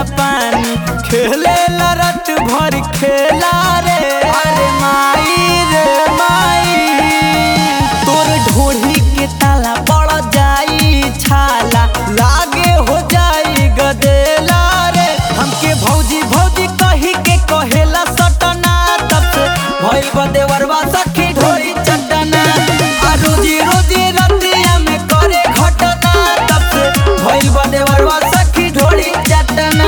पानी खेले रत भर खेला रे अरे माई रे माई तोर ढोढ़ी के ताला पड़ जाई छाला लागे हो जाई गदेला रे हमके भौजी भौजी कही के कहेला सटना तब से भइल बदेवरवा सखी ढोरी चटना आ रोजी रोजी रतिया में करे घटना तब से भइल बदेवरवा सखी ढोरी चटना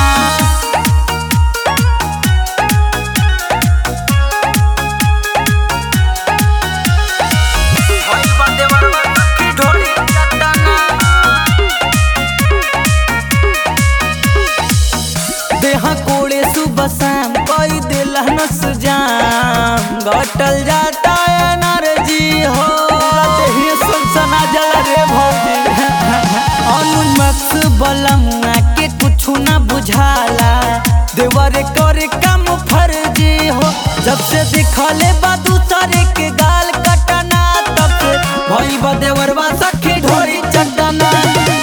भइल बदेवरवा सखी ढोरी चटना देहा कोड़े सुबह शाम कई दिल नस जाम घटल जाता एनर्जी हो देही सनसना जल रे भौजी अनुमक्स बलमुआ के कुछ ना बुझाला देवर करे काम फर्जी हो जब से दिखले बा दूसरे के गाल कटना तब से भई बा देवरवा सखी ढोरी चटना